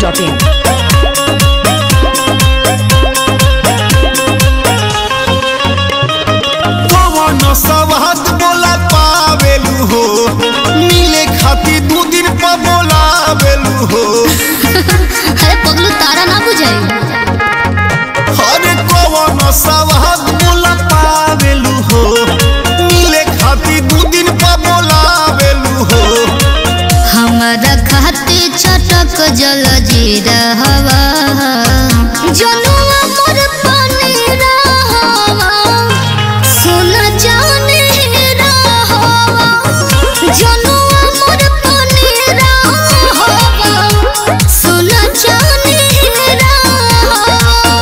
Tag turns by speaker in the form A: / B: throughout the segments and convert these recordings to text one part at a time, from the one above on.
A: biharmasti.in
B: कवन सवाद बोला पावेलू हो मिले खातिर दू दिन पर बोलावेलू हो
C: अरे पगलू तारा ना बुझाई
B: अरे कवन सवाद बोला पावेलू हो मिले खातिर दू दिन पर बोलावेलू हो
C: हमारा खाते चटक जल जीरा हवा जनुआ मोर पानी रहवा सोना जाने रहवा जनुआ मोर पानी रहवा सोना जाने रहवा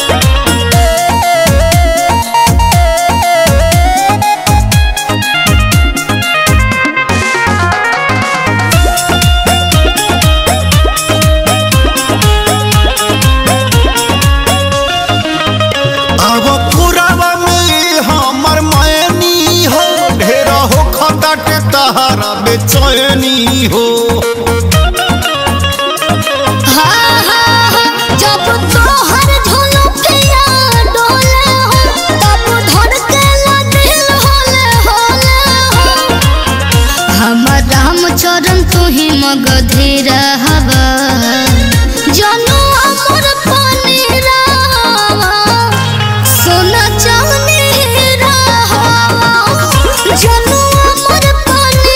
B: अब पुरावा में हमर मैनी हो ढेर हो खटट तहरा बेचैनी हो
C: हाँ, हाँ, हाँ, जब तोहर झुलुकिया डोले हो, तब धड़केला दिल होले होले हो। हमर रामचरण तू ही मगधीर हवा जनुआ मोर पानी रहवा सोना चांदी रहवा जनुआ मोर पानी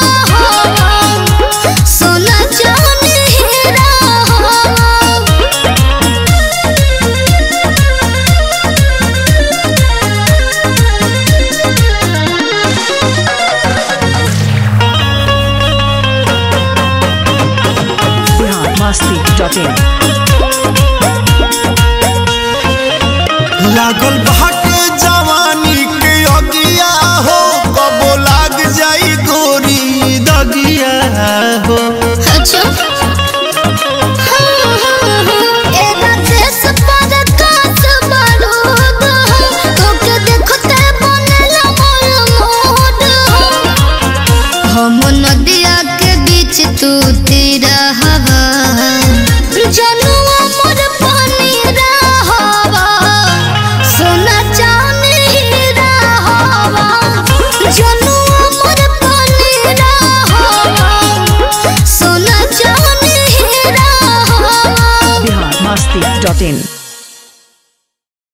C: रहवा सोना चांदी रहवा
A: biharmasti.in
B: लागल बाटे जवानी के अगिया हो कबो लाग जाई गोरी दगिया हो
C: अच्छा एना देश पर कास बारूद तोके देखते बनेला मोर मूड हम नदिया के बीच तू तीरा हवा जनुआ मोर पानी रहवा सोना चांदी रहवा जनुआ मोर पानी रहवा सोना चांदी रहवा
A: biharmasti.in